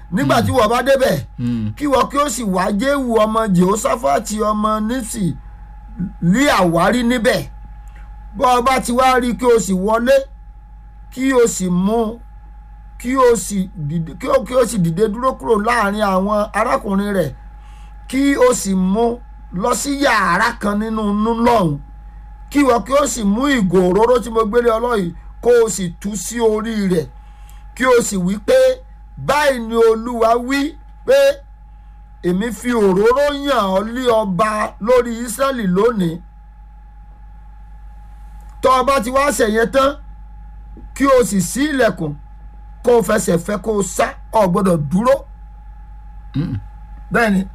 nígbà tí wọ́n bá débẹ̀ Mm. kí wọ́n kí ó sì wá jéhù ọmọ jehoshaphati ọmọ nísì lé àwárí níbẹ̀ bọ́ ọ bá ti wá rí kí o sì wọlé kí o sì mú kí o sì dìde kí o kí o sì dìde dúró kúrò láàrin àwọn arákùnrin rẹ̀ kí o sì mú lọ sí yàrá kan nínú inú lọ́hùn kí wọ́n kí o sì mú ìgò òróró tí mo gbélé ọlọ́yìí kó o sì tú sí orí rẹ̀ kí o sì wí pé báyìí ni olúwa wí pé èmi fi òróró yàn ọ́ lé ọba lórí ísírẹ́lì lónìí tọ́ ọ bá ti wá ṣẹ̀yẹn tán kí o sì ṣí ilẹ̀kùn kó o fẹsẹ̀ fẹ́ kó o sá ọ gbọ́dọ̀ dúró bẹ́ẹ̀ ni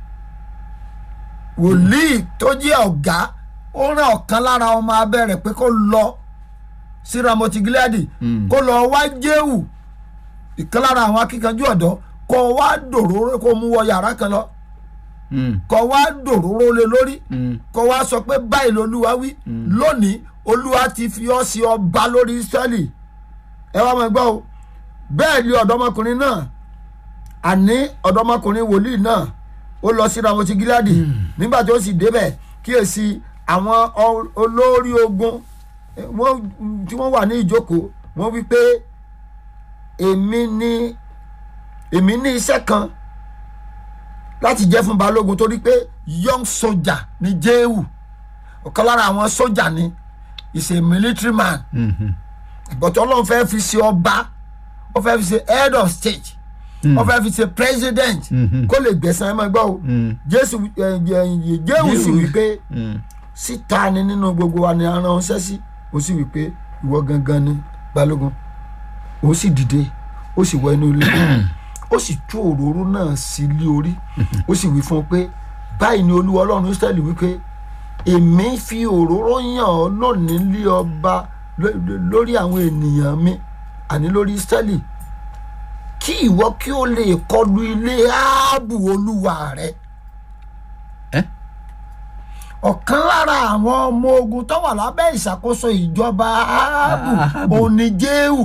wòlíì tó jẹ́ ọ̀gá ó rán ọ̀kan lára ọmọ abẹ́ rẹ̀ pé kó lọ sí ramoti gileadi Mm. kó lọ wá jéhù ìkan lára àwọn akíkanjú ọ̀dọ́ kó wá dòróró kó mú wọ yàrá kan lọ Mm. kó wá dòróró lé lórí Mm. kó wá sọ pé báyìí lolúwa wí lónìí olúwa ti fi ọ́ sí ọba lórí israẹli ẹ wá máa gbọ́ o bẹ́ẹ̀ ni ọ̀dọ́mọkùnrin náà àní ọ̀dọ́mọkùnrin wòlíì náà ó lọ sí ramoti gíláàdì nígbà tí ó sì débẹ̀ kíyèsí àwọn ọ- olórí ogun eh, wọ́n tí wọ́n wà ní ìjókòó wọ́n wí pé èmi ní èmi ní iṣẹ́ kan láti jẹ́ fún balógun torí pé young soldier ni jéhù ọ̀kan lára àwọn sójà ni is a military man Mhm. but ọlọ́run fẹ́ fi ṣe ọba ó fẹ́ fi ṣe head of state ó fẹ́ fi ṣe president Mhm. kó lè gbẹ̀sán ẹ máa gbọ́ o Mm. jésù ẹ, ẹ, ẹ, jéhù sì Jéhù. wí pé Mm. síta ni nínú gbogbo wa ni a rán ṣẹ́ sí ó sì wí pé ìwọ gangan ni balógun ó sì dìde ó sì wọ inú ilé ó sì tú òróró náà sí ilé orí ó sì wí fún un pé báyìí ni olúwa ọlọ́run israẹli wí pé èmi fi òróró yàn ọ́ lónìí lé ọba ló- lórí àwọn ènìyàn mi àní lórí israẹli kí ìwọ kí ó lè kọlu ilé ààbò olúwa rẹ Eh? ọ̀kan lára àwọn ọmọ ogun tó wà lábẹ́ ìṣàkóso ìjọba ààbò Áhábù. òní jéhù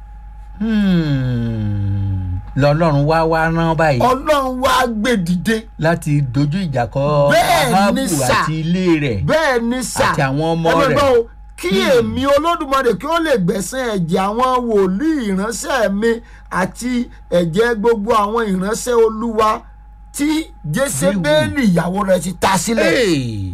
Hmm. lọ́lọ́run wá wá rán báyìí ọlọ́run wá gbé dìde láti dojú ìjà kọ Bẹ́ẹ̀ ni Áhábù sà. àti ilé rẹ̀ bẹ́ẹ̀ ni sà àti àwọn ọmọ ẹ máa rẹ̀. gbọ́ o, kí èmi olódùmarè kí ó lè gbẹ̀sán ẹ̀jẹ̀ àwọn wòlíì ìránṣẹ́ mi àti ẹ̀jẹ̀ gbogbo àwọn ìránṣẹ́ olúwa tí jésébélì ìyàwó rẹ̀ ti ta sílẹ̀ Hey.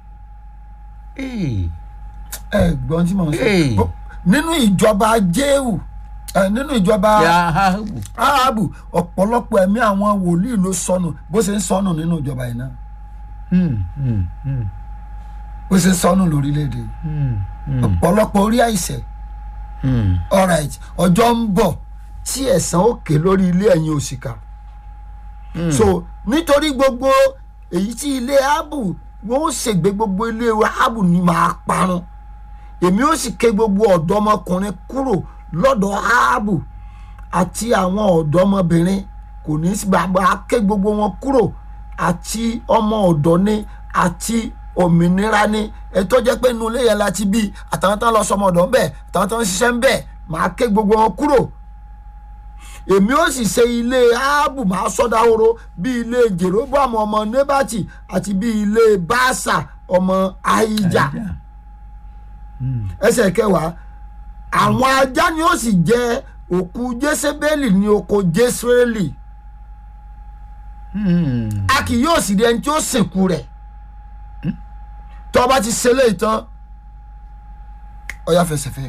Hey. ẹ gbọ́n tí mo ń Hey. sọ nínú ìjọba jéhù ẹ, nínú ìjọba Ya Áhábù. ahabu ọ̀pọ̀lọpọ̀ ẹ̀mí àwọn wòlíì ló sọnù bó ṣe ń sọnù nínú ìjọba yìí náà Hmm. Hmm. Hmm. bó ṣe ń sọnù lórílẹ̀‐èdè yìí. Hmm. Hmm. ọ̀pọ̀lọpọ̀ orí àìsẹ̀ Hmm. alright ọjọ́ ń bọ̀ tí ẹ̀san ó ké lórí ilé ẹ̀yin òṣìkà so nítorí gbogbo èyí tí ilé abu wọn ó ṣègbè gbogbo ilé abu ni máa parun èmi ó sì ké gbogbo ọ̀dọ́mọkùnrin kúrò lọ́dọ̀ abu àti àwọn ọ̀dọ́mọbìnrin kò ní í sí bàbá ké gbogbo wọn kúrò àti ọmọ ọ̀dọ́ ni àti òmìnira ni ètò jẹ́ pé inú ilé yẹn láti bí àtàwọn tán lọ sọmọ ọ̀dọ́ ń bẹ̀ àtàwọn tán ń ṣiṣẹ́ ń bẹ̀ máa ké gbogbo wọn kúrò èmi ó sì ṣe ilé áábù máa sọdá horo bí ilé jeroboam ọmọ nebati àti bí ilé baasa ọmọ ahija Àìjà. ẹsẹ̀ kẹwàá àwọn ajá ni ó sì jẹ òkú jésébélì ní oko jésírẹ́lì Hmm. a kì yóò sì rí ẹni tí ó sìnkú rẹ̀ tó o bá ti ṣe léyìí tán ọyá fẹsẹ̀fẹ́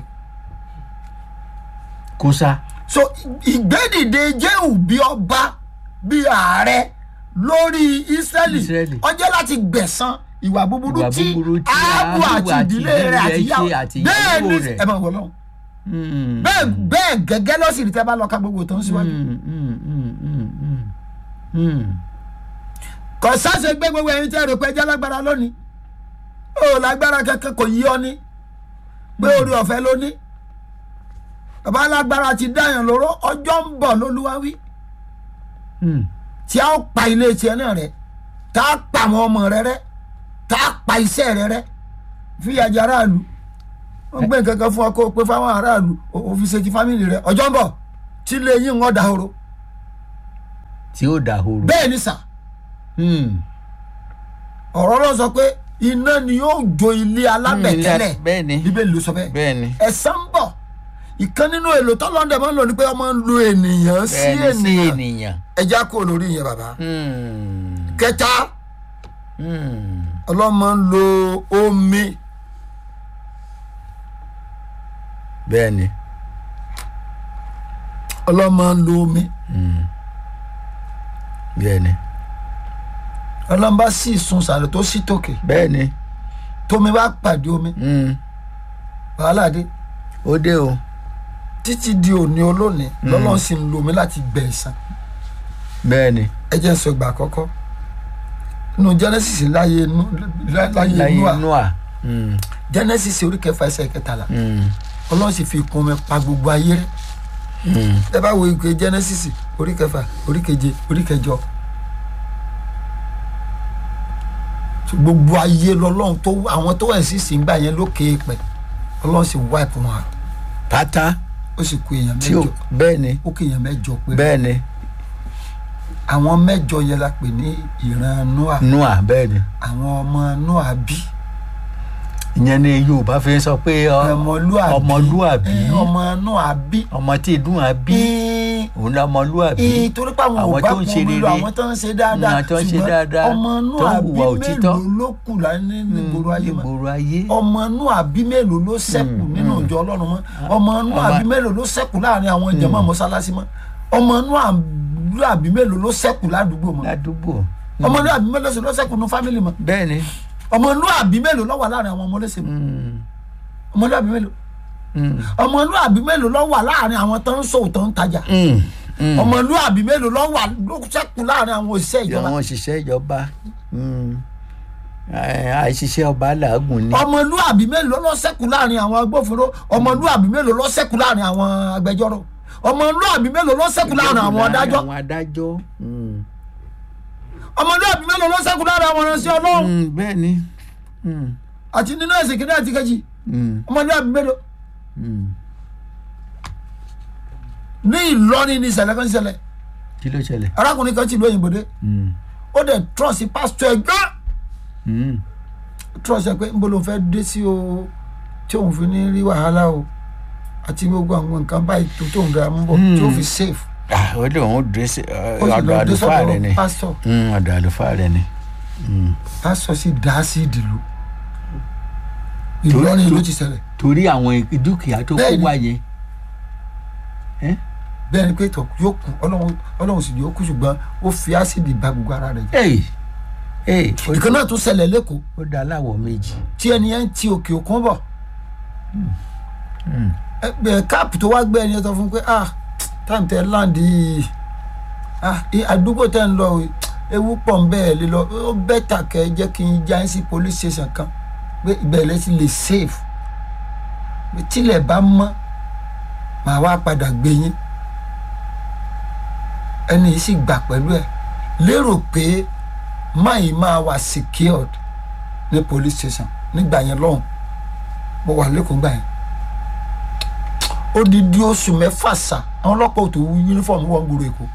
kó sá. so ìgbẹ́dìde jéhù bí ọba bí ààrẹ lórí ísírẹ́lì Ísírẹ́lì. ọjọ́ láti gbẹ̀san ìwà búburú Ìwà tí búburú tí áábù Áhábù àti àti ìdílé ìdílé rẹ̀ rẹ̀ àti ṣe ìyàwó àti bẹ́ẹ̀ ìyàwó ni rẹ̀. ẹ máa wọ̀ lọ́hùn Hmm. bẹ́ẹ̀ bẹ́ẹ̀ gẹ́gẹ́ lọ́sì rí tẹ́ bá lọ ka gbogbo tó ń síwájú Hmm. Hmm. Hmm. Hmm. Hmm. Hmm. kò sáṣe gbé gbogbo ẹyin tẹ́ rò pé ẹjẹ́ lágbára lónìí ó lágbára kankan kò yí ọ ní pé orí ọ̀fẹ́ ló ní bàbá alágbára ti dáyàn lóró ọjọ́ ń bọ̀ lólúwa wí Hmm. tí a ó pa ilé tiẹ̀ náà rẹ tá a pa àwọn ọmọ rẹ rẹ tá a pa iṣẹ́ rẹ rẹ fìyà jẹ aráàlú wọ́n gbé nǹkan kan fún ọ kó o pé fáwọn aráàlú o- o fi ṣe ti fámìlì rẹ ọjọ́ ń bọ̀ tí ilé yín ń ọ̀dà horo tí ó dahoro. bẹ́ẹ̀ ni sà Hmm. ọ̀rọ̀ ló sọ pé iná ni yóò jó ilé alábẹ̀tẹ́lẹ̀ bẹ́ẹ̀ ni bíbélì ló sọ bẹ́ẹ̀ bẹ́ẹ̀ ni ẹ̀san ń bọ̀ ìkan nínú èlò tọ́lọ́dẹ̀ máa ń lò ní pé ọmọ ń lo ènìyàn sí bẹ́ẹ̀ ni sí ènìyàn ènìyàn. ẹja kò lórí yẹn bàbá Hmm. kẹta Hmm. ọlọ́mọ ń lo omi bẹ́ẹ̀ ni. ọlọ́mọ ń lo omi Hmm. bẹ́ẹ̀ ni ọlọ́mọ bá sì sun sàrẹ̀ tó sì tòkè bẹ́ẹ̀ ni. tómi bá pàdé omi Hmm. wàhálà dé ó dé o. títí di òní olónìí lọ́lọ́run sì ń lo omi láti gbẹ̀ ẹ̀san bẹ́ẹ̀ ni. ẹ jẹ́ n sọ ìgbà àkọ́kọ́ nínú genesis láyé inú láyé láyé inú à noah. Hmm. genesis orí kẹfà ẹsẹ̀ kẹtàlá Hmm. ọlọ́run sì fi ìkún omi pa gbogbo ayé rẹ̀ Hmm. ẹ bá wo ìpè genesis orí kẹfà orí keje orí kẹjọ gbogbo ayé lọ́lọ́run tó àwọn tó wẹ̀ sí sìngbà yẹn lókè pẹ̀ ọlọ́run sì wipe wọn out. pátá ó sì kú èèyàn tí ó mẹ́jọ bẹ́ẹ̀ ni ó kú èèyàn mẹ́jọ pé bẹ́ẹ̀ ni àwọn mẹ́jọ yẹn la pè ní ìran noah noah bẹ́ẹ̀ ni àwọn ọmọ noah bí ìyẹn ni yorùbá fi ń sọ pé ọ- ọmọlúàbí ọmọlúàbí Eh, ọmọ noah bí ọmọ tí ìdún à bí Eh, òun ni ọmọlúàbí eh, torí pé àwọn ò àwọn bá tó ń kún ṣe omi lọ rere, àwọn tó ń ṣe dáadáa àwọn tó ń ṣe ṣùgbọ́n dáadáa, ọmọ tó ń noah bí hùwà òtítọ́. mélòó ló kù láyé nígboro ayé mọ́ nígboro ayé ọmọ noah bí mélòó ló ṣẹ́kù nínú ìjọ ọlọ́run mọ́ ọmọ noah ọmọ- bí mélòó ló ṣẹ́kù láàrin àwọn ìjọba mọ́sálásí mọ́ ọmọ noah bí mélòó ló ṣẹ́kù ládùúgbò mọ́ ládùúgbò ọmọ noah bí mélòó ló ṣẹ́kù nínú fámìlì mọ́ bẹ́ẹ̀ ni ọmọ noah bí mélòó ló wà láàrin àwọn ọmọ ọlẹ́sìn mọ́ Hmm. ọmọ noah bí mélòó Hmm. ọmọlúàbí mélòó ló wà láàrin àwọn tó ń sòwò tó ń tajà Hmm. Hmm. ọmọlúàbí mélòó ló wà ló ṣẹ́kù láàrin àwọn òṣìṣẹ́ ìjọba àwọn òṣìṣẹ́ ìjọba Hmm. Ẹ, àìṣiṣẹ́ ọba làágùn ni ọmọlúàbí mélòó ló ṣẹ́kù láàrin àwọn agbófinró ọmọlúàbí mélòó ló ṣẹ́kù láàrin àwọn agbẹjọ́rò ọmọlúàbí mélòó ló ṣẹ́kù láàrin àwọn adájọ́ àwọn adájọ́ Hmm. ọmọlúàbí mélòó ló ṣẹ́kù láàrin àwọn ìránṣẹ́ ọlọ́run Hmm. bẹ́ẹ̀ ni Hmm. àti nínú ẹ̀sìn kìnìún àti kejì Hmm. ọmọlúàbí mélòó Hmm. ní Ìlọrin ní ìṣẹ̀lẹ̀ kan ṣẹlẹ̀ kí ló ṣẹlẹ̀ arákùnrin kan ti lu òyìnbó dé Hmm. ó dẹ̀ trọ́ọ̀sì pásítọ̀ ẹ̀ gán Hmm. trọ́ọ̀sì ẹ̀ pé níbo ló fẹ́ dé sí o tí òun fi ní rí wàhálà o àti gbogbo àwọn nǹkan báyìí tó tóun dára mú bọ̀ tí ó fi safe Ah, ó lè òun dé sí ó sì ọ̀dọ̀ lọ dé àlùfáà rẹ ni sọ́dọ̀ pásítọ̀ Hmm, ọ̀dọ̀ àlùfáà rẹ ni Hmm. pásítọ̀ sì dá sí ìdìlú Ìlọrin ló ti ṣẹlẹ̀ torí àwọn dúkìá tó kó Bẹ́ẹ̀ni. wáyé bẹ́ẹ̀ ni pé tọ̀ yóò kú ọlọ́run ọlọ́run sì yóò kú ṣùgbọ́n ó fi ásìdì ba gbogbo ara rẹ̀ jẹ́ Hey, hey, ó ìkan náà tún ṣẹlẹ̀ lẹ́kọ̀ọ́ ó dá aláwọ̀ méjì tí ẹni yẹn ń ti òkè òkun bọ̀ ẹgbẹ́ káàpù tó wá gbé ẹni yẹn sọ fún pé ah táìmù tẹ láǹdì yìí ah i- àdúgbò tẹ ń lọ o, ewu pọ̀ ń bẹ́ẹ̀ lé lọ ó bẹ́tà kẹ́ ẹ jẹ́ kí n já yín sí police station kan pé ìbẹ̀rẹ̀ ti lè safe pé tílẹ̀ bá mọ́ màá wá padà gbé yín ẹni yìí sì gbà pẹ̀lú ẹ̀ lérò pé máyì máa wà secured ní police station nígbà yẹn lọ́hùn mo wà lẹ́kọ̀ọ́ gbà yẹn odidi oṣù mẹ́fà sà àwọn ọlọ́pàá ò tó wú yúnífọ̀mù wọn gbòòrò èkó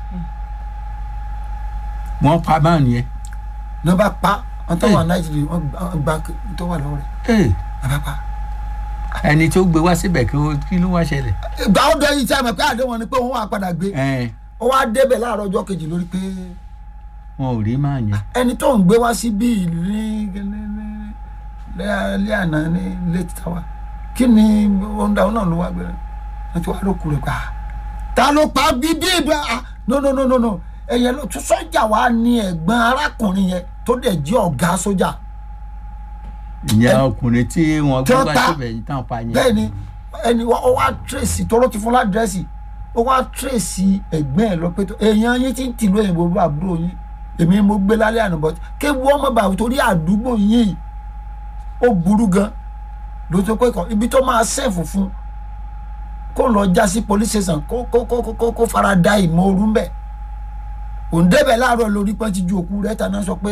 wọ́n pa báà nìyẹn ní wọ́n bá pa wọ́n tó wà nàìjíríà wọ́n gba- wọ́n gba tó wà lọ́wọ́ rẹ̀ Hey, wọ́n bá pa. ẹni tó gbé wá síbẹ̀ kí ó- kí ló wá ṣẹlẹ̀ ìgbà ó dé yìí tí a mọ̀ pé àdéhùn ni pé òun wà padà gbé Ẹ, ó wá débẹ̀ láàárọ̀ ọjọ́ kejì lórí pé wọn ò rí máa yẹn ẹni tó ń gbé wá sí bíi ní lẹ́yìn àná ní late tower kí ni ohun dáhùn náà ló wá gbé wọ́n ti wá lókù rẹ̀ pa ta ló pa bíbí ìgbà no no no no no ẹ̀yẹ ló tún sọ́jà wa ní ẹ̀gbọ́n arákùnrin yẹn tó dẹ̀ jẹ́ ọ̀gá sójà ìyẹn ọkùnrin tí wọ́n Tí gbé wọ́n wá pa. síbẹ̀ yìí tán pa yẹn bẹ́ẹ̀ ni ẹni wa- ó wá tírèsì tóró ti fún ládírẹ́sì ó wá tírèsì ẹ̀gbẹ́ ẹ̀ lọ pé tó èèyàn yín ti ń tìlú òyìnbó bá àbúrò yín èmi mo gbé lálẹ́ àná bọ́tí kéwu ọmọ bàbá torí àdúgbò yín ó burú gan ló tó pé kàn ibi tó máa sẹ́ẹ̀fù fún kó lọ já sí police station kó kó kó kó- kó kó fara da ìmọ̀ ooru ńbẹ̀ òun débẹ̀ láàárọ̀ lórí pọ́n ti ju òkú rẹ̀ tàná sọ pé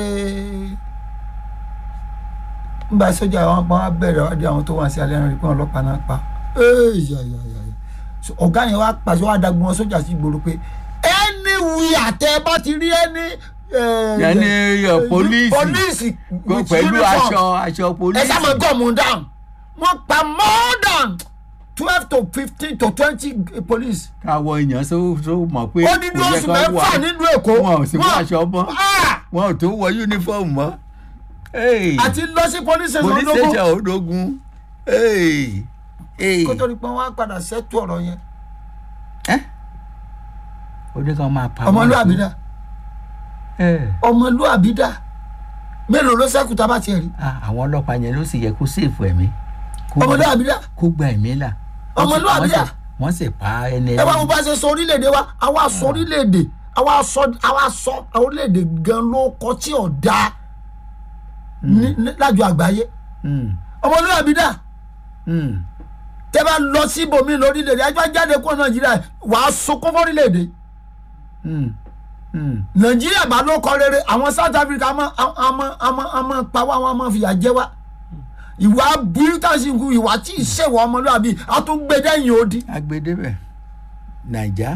nígbà sójà àwọn apá wa bẹ̀rẹ̀ wá di àwọn tó wà sí alẹ́ rẹ̀ pé àwọn ọlọ́pàá náà pa Ey, ya, ya, ya, ya. So, ọ̀gá yẹn wá pàṣẹ wá dàgbọ́n wọn sójà sí ìgboro pé anywhere àtẹ bá ti rí ẹni. Ẹni, eh, police. polisi with pẹ̀lú uniform. aṣọ aṣọ ẹ polisi. sá máa gọ́ mu down wọ́n pa more than twelve to fifteen to twenty police. káwọ èèyàn tó tó mọ̀ pé ó ní ní oṣù mẹ́fà nínú èkó. wọn ò sì wọ aṣọ mọ́ Ah! wọn ò tó wọ uniform mọ́. Hey, àti lọ sí police station police ológun station ológun. Hey, hey. kó tó di pé wọ́n á padà ṣètò ọ̀rọ̀ yẹn. Ẹ́, ó ní kàn máa pa wọ́n. ọmọlúwàbí dà Ẹ́, ọmọlúwàbí dà mélòó ló ṣẹ́kù tá a bá tiẹ̀ rí ah, àwọn ọlọ́pàá yẹn ló sì yẹ kó sèfù ẹ̀mí. Kó- ọmọlúwàbí dà kó gba ẹ̀mí là. Wọ́n sì- Ọmọlúwàbí wọ́n sì- à? wọ́n sì pa ẹni ẹ wá wo bá ṣe sọ orílẹ̀-èdè wa àwa sọ orílẹ̀-èdè àwa sọ àwa sọ orílẹ̀-èdè gan ló kọ tí ò da ní- ní- lájọ àgbáyé Mm, ọmọlúwàbí dà mm. tẹ bá lọ sí ibòmí lórílẹ̀-èdè ajá jáde kó nàìjíríà wàá sunkún fórílẹ̀-èdè Mm, mm. nàìjíríà bá ló kọ rere àwọn south africa àmọ́ àmọ́ àmọ́ àmọ́ pa wá wọn àmọ́ fìyà jẹ wá ìwà bíútàṣìnkù ìwà tí ì ṣèwọ ọmọlúwàbí àtúngbẹdẹyìn òdi agbedebẹ naija.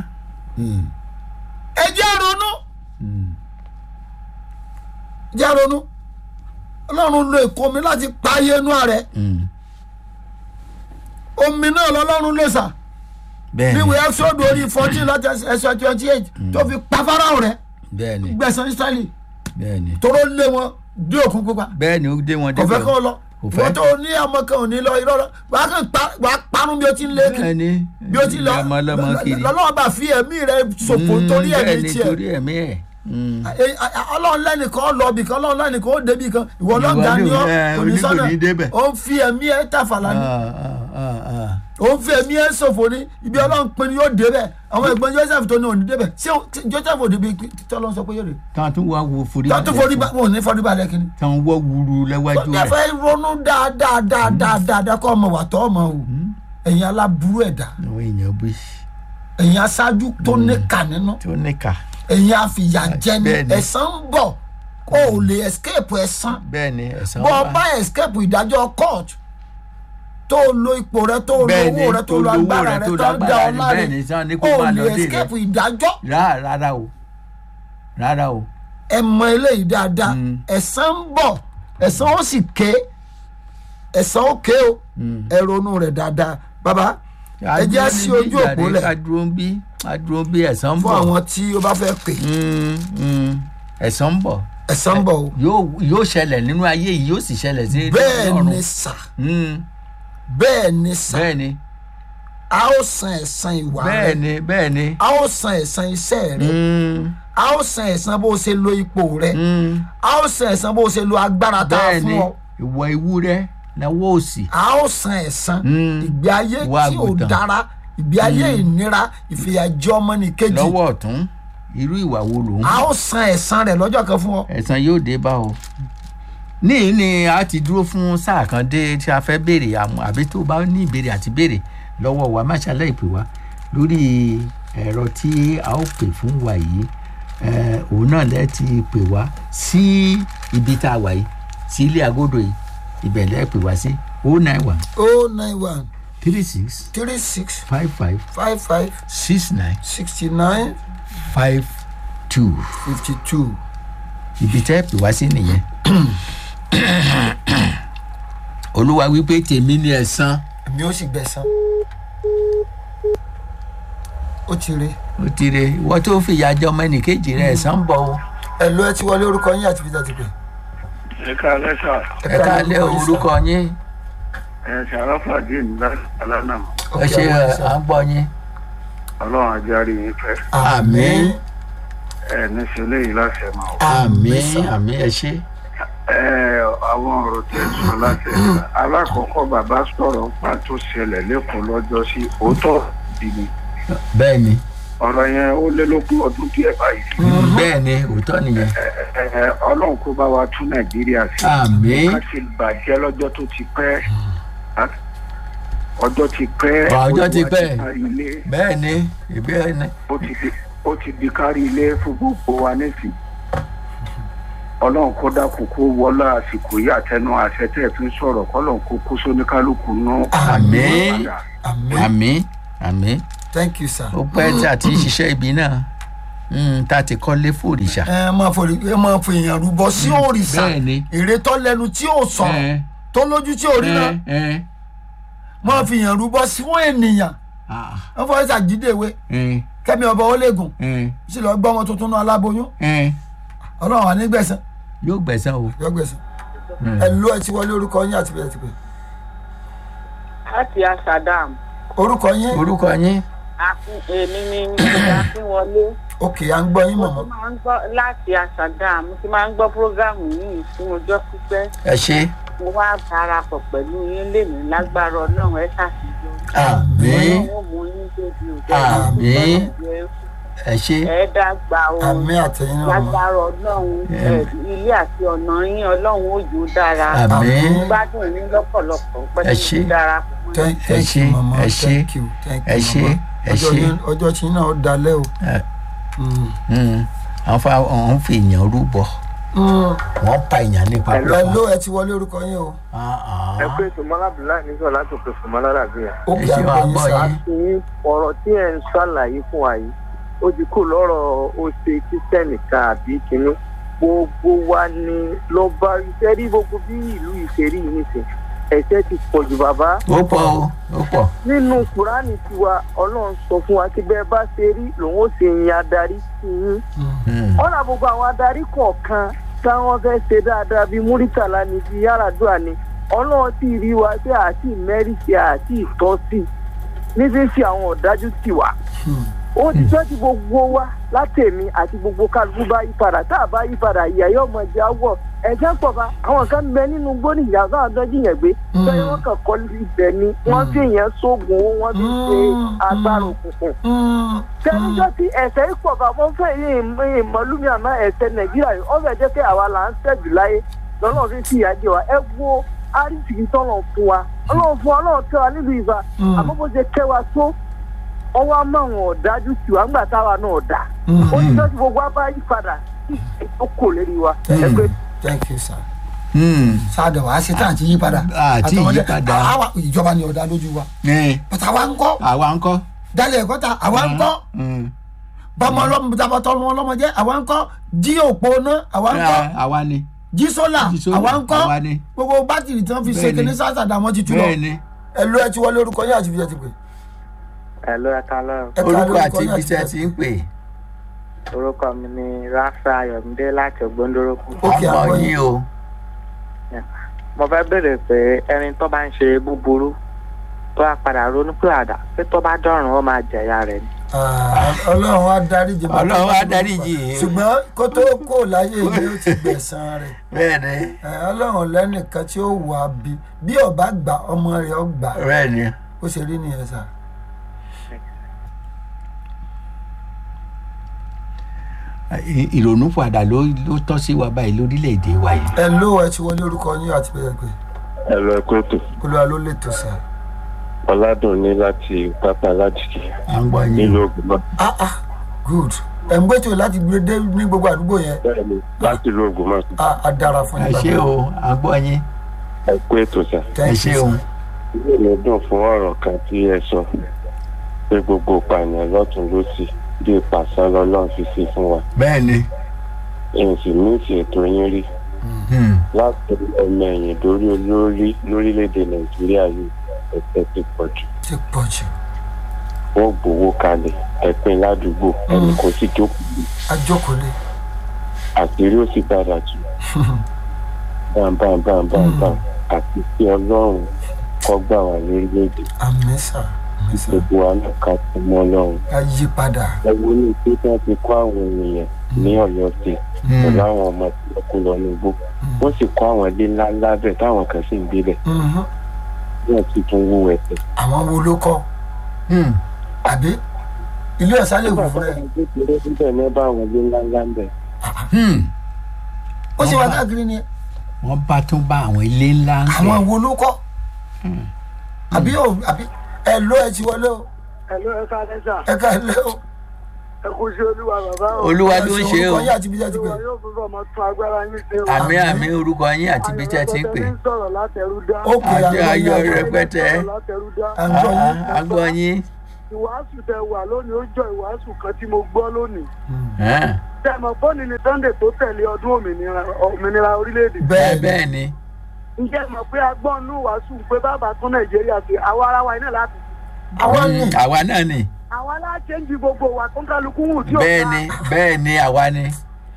ẹ jẹ́ ronú Mm. jẹ́ ronú ọlọ́run lo èkó mi láti pa ayé inú rẹ̀ Mm. omi náà lọ́lọ́run ló sà bẹ́ẹ̀ni níwèé ẹ́sọ́dù orí fourteen láti ẹsẹ̀ twenty eight tó fi pa fáráhùn rẹ̀ bẹ́ẹ̀ni gbẹ̀sán israẹli bẹ́ẹ̀ni tóró lé wọn dé òkun pupa bẹ́ẹ̀ni ó dé wọn kò fẹ́ débẹ̀. kó lọ Kò fẹ́. wọ́n tó ní ọmọ kan ò ní lọ irọ́ lọ wàá kàn pa wàá parun bí o ti ń lé kiri bẹ́ẹ̀ni bí o ti lọ ọmọ ọlọ́mọ kiri. lọ́lọ́wọ́ bá fi ẹ̀mí rẹ̀ ṣòfò Mm, torí ẹ̀mí bẹ́ẹ̀ni tiẹ̀ torí ẹ̀mí ẹ̀. Mm. Ẹ- ẹ- ọlọ́run lẹ́nìkan lọ bì kan ọlọ́run lẹ́nìkan ó débi kan ìwọ lọ́gà Ìwọ ni ni- ọ́ ẹ, onísọ́nà oníkò ní débẹ̀. ó ń fi ẹ̀mí ẹ̀ tàfàlà ni Ah, ah, ah, ah. ó ń fi ẹ̀mí ẹ̀ ṣòfò ni ibi ọlọ́run pinnu yóò débẹ̀ àwọn ẹ̀gbọ́n joseph tó ní òní débẹ̀ ṣé o- tí joseph ò débi tí ọlọ́run sọ pé yóò dé tán tún wá wo forí. tó tún forí ba wọn ò ní forí balẹ̀ kínní. tán wọ́ wuru lẹ́wájú tó rẹ̀. fẹ́ ronú dáadáa dáadáa dáadáa kọ́ ọmọ wà tọ́ ọmọ o ẹ̀yin aláburú ẹ̀dá àwọn èèyàn bí ẹ̀yin aṣáájú tó níkà nínú tó níkà. ẹ̀yin àfìyàjẹni Bẹ́ẹ̀ni. ẹ̀san ń bọ̀ o ò lè escape ẹ̀san bẹ́ẹ̀ni ẹ̀sán bọ́ ọ bá escape ìdájọ́ court tó o lo ipò rẹ tó o lo Bẹ́ẹ̀ni, owó rẹ tó o lo tó lo owó agbára rẹ, rẹ tó lo tó ń dá agbára ọ rẹ, láre bẹ́ẹ̀ni, sàn ní kó o ò máa lè lọ dé rẹ. escape ìdájọ́ rárá rárá o rárá o. ẹ mọ eléyìí dáadáa Mm. ẹ̀san ń bọ̀ ẹ̀san ó sì ké ẹ̀san ó ké o ẹ ronú rẹ̀ dáadáa bàbá ẹ jẹ́ sí ojú òpó lẹ̀ ká dúró ń bí ká dúró ń bí ẹ̀sán ń fún bọ̀. àwọn tí ó bá fẹ́ pè Mm, mm. ẹ̀sán ń bọ̀ ẹ̀san ń bọ̀ o yóò yóò ṣẹlẹ̀ nínú ayé yìí yóò sì ṣẹlẹ̀ sí bẹ́ẹ̀ ọ̀run. ni sà Mm, bẹ́ẹ̀ ni sà bẹ́ẹ̀ ni a ó san ẹ̀san ìwà bẹ́ẹ̀ rẹ ni bẹ́ẹ̀ ni. a ó san ẹ̀san iṣẹ́ rẹ Mm, a ó san ẹ̀san bó o ṣe lo ipò rẹ mm. a ó san ẹ̀san bó o ṣe lo agbára tá a bẹ́ẹ̀ fún ni ọ ìwọ ewúrẹ́ lọ́wọ́ òsì. a ó san ẹ̀san Mm. ìgbé ayé Ìwà tí ò àgùntàn. dára ìgbé ayé ìnira ìfìyàjẹ ọmọnìkejì lọ́wọ́ ọ̀tún irú ìwà wo lòun. a ó san ẹ̀san rẹ̀ lọ́jọ́ kan fún ọ ẹ̀san yóò dé bá o. níyì ni a ti dúró fún sáà kan dé tí a fẹ́ béèrè àmọ́ àbí tó bá ní ìbéèrè àti béèrè lọ́wọ́ wa má ṣàlẹ́ ìpè wá lórí ẹ̀rọ tí a ó pè fún wa yìí eh, òun náà lẹ́ ti pè wá sí ibi tá a wà yìí sí ilé agodo yìí ibẹ̀ lẹ́ pè wá sí o nine one o nine one three six three six five five five five six nine sixty nine five two fifty two ibi tẹ́ pè wá sí nìyẹn olúwa wípé tèmi ni ẹ̀san èmi ó sì gbẹ̀san ó ti rí ó ti re ìwọ tó fìyà jẹ ọmọ ẹnìkejì rẹ ẹ̀san ń bọ̀ o ẹ lọ ẹ ti wọlé orúkọ yín àti fìdá ti pè ẹ káalẹ́ sà ẹ káalẹ́ orúkọ yín ẹ ṣàràfà dín nígbà alánà ẹ ṣe à ń gbọ́ yín ọlọ́run ajáre yín fẹ́ Àmín. ẹ níṣẹ́ léyìí láṣẹ máa wọ. àmín àmín ẹ ṣe ẹ àwọn ọ̀rọ̀ tẹ̀ sọ láti ẹ̀ka alákọ̀ọ́kọ́ bàbá sọ̀rọ̀ pa tó ṣẹlẹ̀ lẹ́kọ̀ọ́ lọ́jọ́ sí òótọ́ ìdí ni bẹ́ẹ̀ ni ọ̀rọ̀ yẹn ó lé lógún ọdún díẹ̀ báyìí bẹ́ẹ̀ ni òótọ́ nìyẹn ẹ ẹ ọlọ́run kó bá wa tún nàìjíríà sí àmín ká ti bàjẹ́ lọ́jọ́ tó ti pẹ́ ọjọ́ ti pẹ́ Ọjọ́ ti Olúwa pẹ́. kárí ilé bẹ́ẹ̀ ni ìbéèrè ni ó ti di ó ti di kárí ilé fún gbogbo wa nísìn ọlọ́run kó dákun kó wọlá àsìkò yìí àtẹnu àṣẹ tẹ́ ẹ fi ń sọ̀rọ̀ kọ́lọ́run kó kó sóníkálukú nú. Àmín. àmín àmín àmín thank you sir ó pẹ́ tí a ti ń ṣiṣẹ́ ibi náà Mm, tá a ti kọ́lé fòrìṣà. ẹ máa fò ẹ máa fò èèyàn rúbọ sí òrìṣà bẹ́ẹ̀ ni. èrè tó lẹnu tí ò sọ̀rọ̀ Ẹ, tó lójú tí ò ríran ẹ, ẹ. máa fi èèyàn rúbọ sí wọn ènìyàn Ah, wọn fọwọ́ ṣàjídéwé ẹ, kẹ́mi ọba olégun ẹ, sí lọ gbọ́ ọmọ tuntun náà aláboyún ẹ. ọlọ́run wà ní gbẹ̀sán yóò gbẹ̀sán o. yọ gbẹ̀sán ẹ ló ẹ ti wọlé orúkọ yín àti bẹ́ẹ̀ ti pè láti asadam orúkọ yín orúkọ yín. àfin èmi ni akínwọlé òkè à ń gbọ́ yín mo mọ̀mọ́ ti máa ń gbọ́ láti asadam mo ti máa ń gbọ́ prógámù yìí fún ọjọ́ pípẹ́ ẹ ṣe. mo wá darapọ̀ pẹ̀lú yín lèmi lágbára ọlọ́run ẹ ṣàṣeyọrí àmín ọlọ́run ó mú yín débi òde Àmín. ẹ ṣe. ẹ dàgbà o àmì àtẹ̀yìn náà mọ̀ lágbára ọlọ́run ẹ, ilé àti ọ̀nà yín ọlọ́run ó jò dára àmín gbádùn yín lọ́pọ̀lọpọ̀ Ẹ pẹ̀lú ṣé. darapọ̀ mọ́ Thank- Ẹ thank ṣé, you mọ̀mọ́ ẹ ṣé, thank you thank ẹ you ṣé, mọ̀mọ́ ẹ ọjọ́ ṣé. yín- ọjọ́ tí náà ó dalẹ́ o. Ẹ, Mm. mm, àwọn fa àwọn fi èèyàn rúbọ Mm. wọn pa èèyàn nípa ẹ ló ẹ ti wọlé orúkọ yín o ẹ pé sọmọlá abdullahi nígbà láti òkè sọmọlá ràbíyà. òkè ṣé wàá àgbọ̀ yín gbọ́ sá yín. àti ọ̀rọ̀ tí ẹ̀ ń ṣàlàyé fún wa yìí ó ti kú lọ́rọ̀ ó ṣe kírísítẹ́nì kan àbí kínní gbogbo wa ni ló bá iṣẹ́ rí gbogbo bí ìlú ìṣerí yìí nìsín ẹ̀ṣẹ̀ ti pọ̀ jù bàbá. ó pọ̀ o ó pọ̀. nínú kùránì tiwa ọlọ́run sọ fún wa kí bẹ́ẹ̀ bá ṣe rí lòun ó ṣe yin adarí sí yín Mm, ọ̀nà gbogbo àwọn adarí kọ̀ọ̀kan táwọn fẹ́ ṣe dáadáa bíi múrítàlá ni bíi yàràdúrà ni ọlọ́run ti rí wa pé àti mẹ́rìsì àti ìtọ́sí ní fífi àwọn ọ̀dájú tì wá. ó ti tọ́ ti gbogbo wa látẹ̀mí àti gbogbo kálukú bá yí padà tá a bá yí padà ìyá yóò mọ ẹja wọ̀ ẹ̀jẹ̀ pọ̀ bá àwọn kan bẹ nínú gbóni ìyá náà dọ́jú yẹn gbé bẹ́ẹ̀ wọ́n kàn kọ́ ibẹ̀ ni wọ́n fi yẹn sóògùn owó wọ́n fi ṣe agbára òkùnkùn tẹnudọ́ tí ẹ̀sẹ̀ yìí pọ̀ bá wọ́n fẹ́ yé ìmọ̀lúmi àmọ́ ẹ̀sẹ̀ nàìjíríà yìí ọ̀fẹ́ jẹ́ pé àwa là ń tẹ̀jú láyé lọ́nà fi fi ìyá jẹ wa ẹ wo àrísìkì tọ́lọ̀ fún wa ọlọ́run fún wa ọlọ́run tẹ́ wa nílùú ìfà àmọ́ bó ṣe kẹ́ wa tó ọwọ́ àmọ́ àwọn ọ̀dájú tì wá ńgbà táwa náà dà ó ti tọ́jú gbogbo wa bá yí padà kí ó kò lérí wa ẹ pé thank you sir mm, sáàdọ̀ wá sí tá à ti yí padà Àti Àtọmọdé- yí padà. àwa ìjọba ni ọ̀dà lójú wa ẹ, bàtà wa ń kọ́ àwa ń kọ́. dálẹ̀ ẹ̀kọ́ ta àwa ń kọ́ Mm, bọ́mọ ọlọ́mọ tàbọ̀tọ̀ ọmọ ọlọ́mọ jẹ́ àwa ń kọ́ jí òpó ná àwa ń kọ́ ẹ, àwa ni. jí sólà Jí sólà, àwa ń kọ́ àwa ni. gbogbo bátìrì tí wọ́n fi ṣe Bẹ́ẹ̀ni. kíní sásàdà wọn ti tú lọ bẹ́ẹ̀ ni ẹ ló ẹ ti wọlé orúkọ yín àti ibi tí ẹ ti pè ẹ ló ẹ ká lọ́rùn ẹ ká orúkọ lórúkọ àti yín ibi tí ẹ ibi ti ń pè. orúkọ mi ni rafa ayọ̀mídé láti ògbóndórókù. Ókè, ọmọ àgbọ̀ yín. yín o. mo fẹ́ bèrè pé ẹni tó bá ń ṣe búburú tó a padà ronú pé àdá pé tó bá dọ̀rùn ó máa jẹ̀yà rẹ̀ ni. Ah, ọlọ́run á dáríjì bàbá Ọlọ́run á tó dáríjì. ṣùgbọ́n kó tó kó láyé ni ó ti gbẹ̀san rẹ̀ bẹ́ẹ̀ ni Ẹ, ọlọ́run lẹ́nìkan tí ó wà bí bí ọba gbà ọmọ rẹ̀ ọ gbà bẹ́ẹ̀ ni. ó ṣe rí nìyẹn sà. Ì- ìrònú padà ló ló tọ́ sí wa báyìí lórílẹ̀‐èdè wa yìí. ẹ ló ẹ ti wọlé orúkọ yín àti bẹ́ẹ̀ pé ẹ̀rọ ẹ̀kọ́ ètò olúwa ló lè tó sà. ọ̀làdùnní láti pápá alájìkí à ń gbọ́ yín nílùú o. ògùnmọ̀ ah ah good ẹ̀ ń gbẹ́tò láti gbé dé ní gbogbo àdúgbò yẹn bẹ́ẹ̀ni láti ìlú ògùnmọ̀ Ah, á dára fún ẹ yín ṣé o à ń gbọ́ yín ẹ̀kọ́ ètò sà. ẹ Thank ṣé you, o. sir. ilé mi dùn fún ọ̀rọ̀ kan tí ẹ sọ pé gbogbo ìpànìyàn lọ́tún lọ́sì bí ìpàṣán lọ́lọ́run fi sí fún wa bẹ́ẹ̀ ni. èyí sì ní ìṣètò yín rí Hmm. láti ọmọ ẹ̀yìn lórí olórí lórílẹ̀‐èdè nàìjíríà yìí ẹ̀sẹ̀ ti pọ̀ jù ti pọ̀ jù wọ́n gbowó kalẹ̀ ẹ̀pin ládùúgbò ẹnì kò sì jókòó ajókòólé àṣírí ó sì padà jù bámbámbámbámbám àti tí ọlọ́run kọ́ gbà wá lórílẹ̀‐èdè àmì sà àmì sà gbogbo wa náà ká tó mọ́ ọlọ́run ká yí padà ẹ wo ní pé tí wọ́n ti kọ́ àwọn ènìyàn ní ọ̀yọ́ state pẹ̀lú àwọn ọmọ tí wọ́n kó lọ ní igbó wọ́n sì kọ́ àwọn ilé ńlá ńlá bẹ́ẹ̀ táwọn kan sì ń gbé bẹ̀ Mhm. wọ́n sì tún wú ẹsẹ̀. àwọn wo ló kọ́ Hmm. àbí ilé ẹ̀sán lè wù fún ẹ kékeré síbẹ̀ ní bá àwọn ilé ńlá ńlá ń bẹ̀. Hmm. ó sì wá káàkiri ni wọ́n bá tún bá àwọn ilé ńlá ń àwọn bẹ̀. wo ló kọ́ àbí ò àbí ẹ ló ẹ ti wọlé o ẹ ló ẹ ká lẹ́sà ẹ ká ẹ lé o ẹ kú sí olúwa bàbá o olúwa ló ń ṣe o. orúkọ yín àti ibi tí ẹ ti pè yóò fún bọ́ ọmọ tún agbára yín ṣe o. àmì àmì orúkọ yín àti ibi tí ẹ ti ń pè. sọ̀rọ̀ látẹ̀rú dá. ó pè Àjọ àgbọ̀ ayọ̀ yín rẹpẹtẹ. látẹ̀rú dá. àgbọ̀ yín Ah, a gbọ́ yín. ìwàásù tẹ wà lónìí ó jọ ìwàásù kan tí mo gbọ́ lónìí. Ẹ́n, tẹmọ fóònù ní sunday tó tẹ̀lé ọdún òmìnira òmìnira orílẹ̀-èdè. bẹ́ẹ̀ bẹ́ẹ̀ bẹ́ẹ̀ ni ǹjẹ́ mọ̀ pé agbọ́nú wàásù pé bàbá tún nàìjíríà sí àwa ara wa iná láti. àwọn ní Mm, àwa náà ni àwa aláṣẹ ń di gbogbo wa tó ń kálukú wù tí ò bẹ́ẹ̀ ni bẹ́ẹ̀ ni àwa ni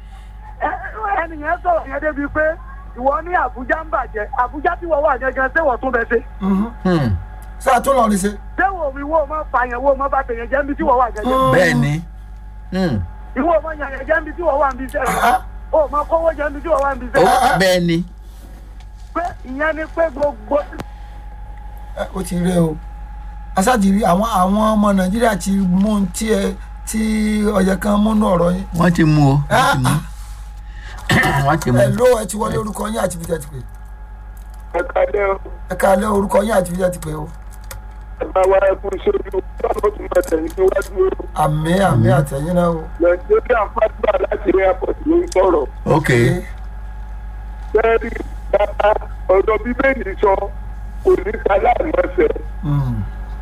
ẹnìyẹn sọ̀rọ̀ yẹn débi pé ìwọ ní àbújá ń bàjẹ́ àbújá tí wọ́n wà gẹ́gẹ́ sẹ́wọ̀n tún bẹ ṣe. Hmm, sáà tó lọ rí ṣe. sẹ́wọ̀n mi wo mọ́ fàyàn wo mọ́ bá tẹ̀yẹ̀ jẹ́ níbi tí wọ́n wà gẹ́gẹ́. bẹ́ẹ̀ ni Hmm, ìwọ mọ́ yàyàn jẹ́ níbi tí wọ́n wà níbi sẹ́wọ̀n. Ah, o mọ kówó jẹ́ níbi tí wọ́n wà níbi ó sẹ́wọ̀n. bẹ́ẹ̀ ni pé ìyẹn ni pé gbogbo ẹ, ó ti rẹ o asáàtì rí àwọn àwọn ọmọ nàìjíríà ti mú un tí ẹ tí ọyẹ kan múnú ọ̀rọ̀ yín. wọ́n ti mú o wọ́n ti mú wọ́n ti mú ẹ ló ẹ ti wọlé orúkọ yín àti fìdí ẹ ti pè ẹ kálẹ́ o ẹ káalẹ́ orúkọ yín àti fìdí ẹ ti pè o. ẹ bá wa ẹ kú sójú báwo tún máa tẹ̀yìn síwájú o àmì àmì àtẹ̀yìn náà o. nàìjíríà fàdúrà láti airport ló ń sọ̀rọ̀ ok sẹ́ẹ̀rì bàbá ọ̀dọ̀ bíbélì sọ kò ní aláìmọ̀ọ́sẹ̀ Mm.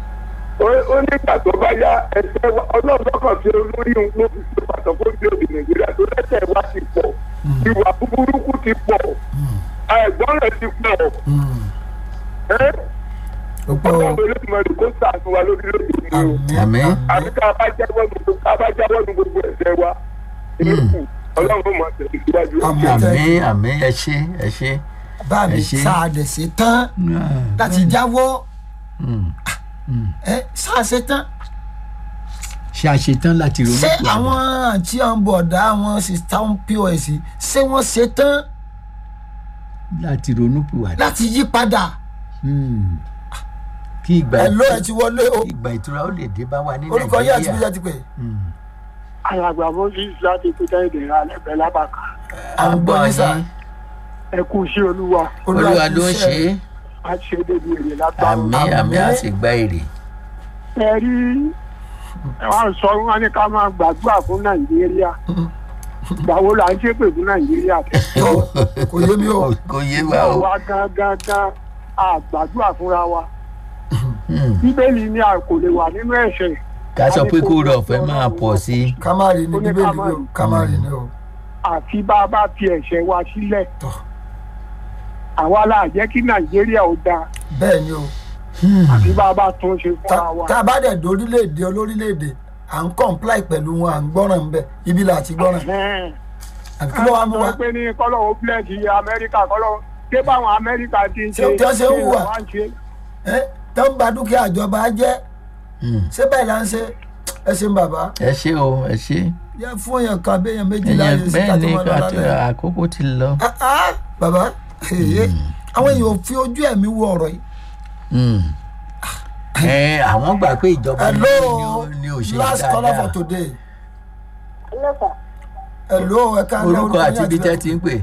ó nígbà tó bá yá ẹsẹ̀ wa ọlọ́ọ̀lọ́kàn tí olórí ń ló fi ṣe pàtó fún ìdíòdì nàìjíríà tó lẹ́sẹ̀ wa ti pọ̀ ìwà búburúkú ti pọ̀ àìgbọ́n rẹ̀ ti pọ̀ Mm. ẹ́ ó pọ̀ o. ọlọ́run olódùmarè kó sàánú wa lórílẹ̀‐èdè mi o àmì Àmín. àbí ká bá jáwọ́ nu gbogbo ká bá jáwọ́ nu gbogbo ẹ̀ṣẹ̀ wa ìlú ọlọ́run ó máa tẹ̀lé síwájú Àmín. àmì àmì ẹ ṣe ẹ ṣe bá mi Ẹ ṣé. sáà dẹ̀ ṣe tán láti jáwọ́ Hmm, ẹ sáà ṣe tán. ṣe àṣetán láti ronú ṣé pìwàdà. àwọn àǹtí ọ̀nbọ̀dá àwọn sista pos ṣé wọ́n ṣe tán láti ronú pìwàdà. láti yí padà. Hmm. kí ìgbà ẹ ló ẹ ti wọlé o kí ìgbà ìtura ó lè dé bá wa ní orúkọ yín àti nàìjíríà bíjà ti pè. Hmm. alàgbà moses láti pété ìdèrà lẹ́gbẹ̀ẹ́ lábàkà à ń gbọ́ yín sà ẹ kú sí olúwa olúwa ló ń ṣe é a ṣe débi èrè lágbára àmì àmì á sì gba èrè. ẹ rí wọn sọ wọn ní ká máa gbàdúrà fún nàìjíríà gbàwo là ń ṣépè fún nàìjíríà tẹ tó kò yé mi o. Kò- kò yé wa o. wa gangan gan a gbàdúrà fúnra wa Hmm. bíbélì ni a kò lè wà nínú ẹ̀ṣẹ̀ ká sọ pé kó rọ̀ fẹ́ máa pọ̀ sí i. kámárì ni Ó ní bíbélì kámárì. ni o kámárì ni o. àfi bá a bá fi ẹ̀ṣẹ̀ wa sílẹ̀ Tọ́. àwa la jẹ́ kí nàìjíríà ó dáa bẹ́ẹ̀ ni o àfi bá a bá tún ṣe tá fúnra wa. tá a bá dẹ̀ dórílẹ̀-èdè olórílẹ̀-èdè à ń comply pẹ̀lú wọn à ń gbọ́ràn ń bẹ̀ ibi là ti gbọ́ràn Ẹ̀hẹ́n. àbí kí ló wá mú wa. àwọn pé ní kọ́lọ́wọ́ bílẹ̀dì amẹ́ríkà kọ́lọ́wọ́ ṣé báwọn amẹ́ríkà ti ń ṣe Ṣé- tí wọ́n ṣe ń hùwà? wọ́n ń ṣe. ẹ tó ń ba dúkìá ìjọba jẹ́ Hmm. ṣé bẹ́ẹ̀ là ń ṣe ẹ ṣeun bàbá ẹ ṣe o ẹ ṣe. yẹ fún èèyàn kan béèyàn méjì ẹyẹ láàyè sí bẹ́ẹ̀ ká tó ni máa lọ àti lálẹ́. àkókò ti lọ. Ah, ah, bàbá èyí àwọn èèyàn ò fi ojú ẹ̀mí wo ọ̀rọ̀ yìí. Hmm. ẹ àwọn gbà pé ìjọba ní hello ní ò ṣe last caller for dáadáa today hello ẹ ká lọ orúkọ àti ibi tẹ́ ti ń pè.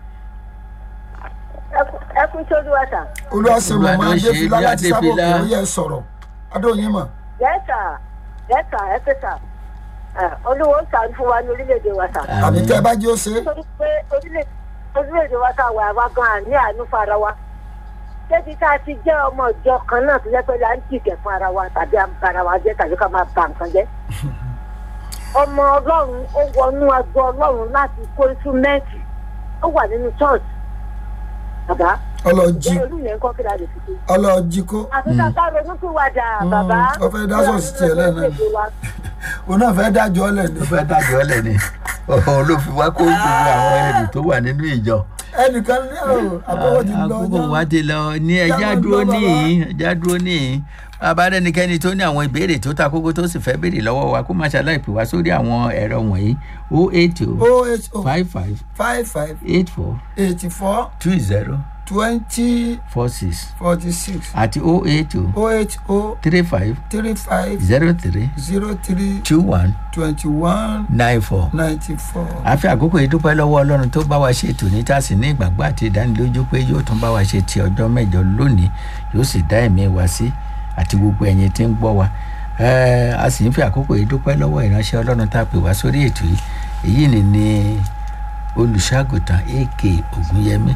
ẹ kú sójú ọ̀sà. olùwàsí Olúwa mọ̀mọ́ ló ṣe adéfìlà bí láti sábò Adéfìlà. kò yẹ sọ̀rọ̀ adóyin mọ̀ yẹ́sà yẹ́sà ẹ pé sà olúwo ń sàánú fún wa ní orílẹ̀-èdè wa sà. àbí tẹ́ ẹ bá jẹ́ ó ṣe é. nítorí pé orílẹ̀- orílẹ̀-èdè wa sà wà wá gan àní àánú fún ara wa. débi tá a ti jẹ́ ọmọ ìjọ kan náà tó jẹ́ pé là ń jìgẹ̀ fún ara wa tàbí à ń ba ara wa jẹ́ tàbí ká máa ba nǹkan jẹ́. ọmọ ọlọ́run ó wọnú agbo ọlọ́run láti kó instrumenti ó wà nínú church. bàbá ọlọ́ọ̀jì ìjẹ́ olú yẹn ń kọ́ kí la lè fi ṣe. ọlọ́ọ̀jì kó àfi ká ká ronú pìwàdà bàbá. ó fẹ́ dá sọ̀sì tiẹ̀ lẹ́nu. orílẹ̀-èdè wa. òun náà fẹ́ dájọ́ lẹ̀ ní. ló fẹ́ dájọ́ ọ́lẹ̀ ni òun ló fi wá kó gbogbo àwọn ẹrù tó wà nínú ìjọ. ẹnìkan ní ọ̀rọ̀ àbọ̀wọ̀ ti lọ àkókò ọjọ́. wa ti lọ ní ẹja Jáwọ́ dúró lọ, bàbá. níyìn ẹja dúró níyìn bàbá rẹnikẹ́ni tó ní àwọn ìbéèrè tó ta kókó tó sì fẹ́ béèrè lọ́wọ́ wa kó má ṣàlàyé pè wá sórí àwọn ẹ̀rọ wọ̀nyí o eight o oh eight oh five five five five eight four eighty four two zero twenty four six forty six àti o eight o oh eight oh three five three five zero three zero three two one twenty one nine four. ninety four. a fi àkókò yìí dúpẹ́ lọ́wọ́ ọlọ́run tó bá wa ṣe tòní tá a sì ní ìgbàgbọ́ àti ìdánilójú pé yóò tún bá wa ṣe ti ọjọ́ mẹ́jọ lónìí yóò sì dá ẹ̀mí wa sí àti gbogbo ẹ̀yin tí ń gbọ́ wa Ẹ́, a sì ń fi àkókò yìí dúpẹ́ lọ́wọ́ ìránṣẹ́ ọlọ́run tá a pè wá sórí ètò yìí èyí ni ni olùṣàgùtàn ak ògúnyẹmí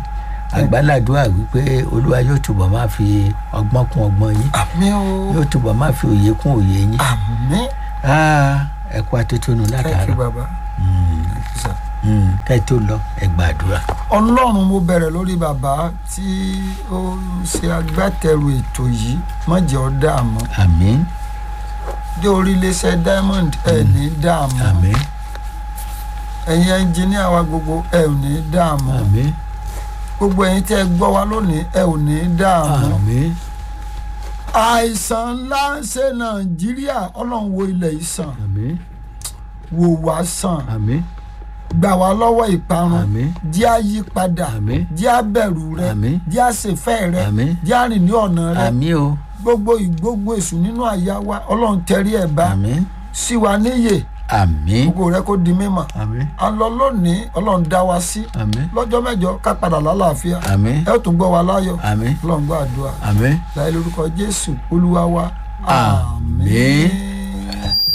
àgbàládùá wípé olúwa yóò túbọ̀ máa fi ọgbọ́n kún ọgbọ́n yín àmì o yóò túbọ̀ máa fi òye kún òye yín àmì Ah, ẹ kú atótónu thank you látàárọ̀ baba. Sir. Mm, kẹ́ ẹ tó lọ ẹ gbàdúrà. ọlọ́run mo bẹ̀rẹ̀ lórí bàbá tí ó ń ṣe agbátẹrù ètò yìí má jẹ́ ọ́ dààmú àmín dé orí iléeṣẹ́ diamond ẹ̀ ní dààmú àmín ẹ̀yin ẹnjìníà wa gbogbo ẹ̀ ò ní dààmú àmín gbogbo ẹ̀yin tẹ́ ẹ gbọ́ wa lónìí ẹ̀ ò ní dààmú àmín àìsàn ńlá ń ṣe nàìjíríà ọlọ́run wo ilẹ̀ yìí sàn àmín wò wá sàn àmín gbà wá lọ́wọ́ ìparun Àmín. jẹ́ àyípadà Àmín. jẹ́ àbẹ̀rù rẹ Àmín. jẹ́ àṣefẹ́ rẹ Àmín. jẹ́ àrìn ní ọ̀nà rẹ àmín o gbogbo ìgbógun èṣù nínú àyà wa ọlọ́run tẹrí ẹ̀ bá àmín sí wa níyè àmín gbogbo rẹ kó di mímọ̀ àmín a lọ lónìí ọlọ́run dá wa sí àmín lọ́jọ́ mẹ́jọ ká padà lálàáfíà àmín ẹ ó tún gbọ́ wa láyọ̀ àmín ọlọ́run gbọ́ àdúrà àmín láì lórúkọ jésù olúwa wa Àmín.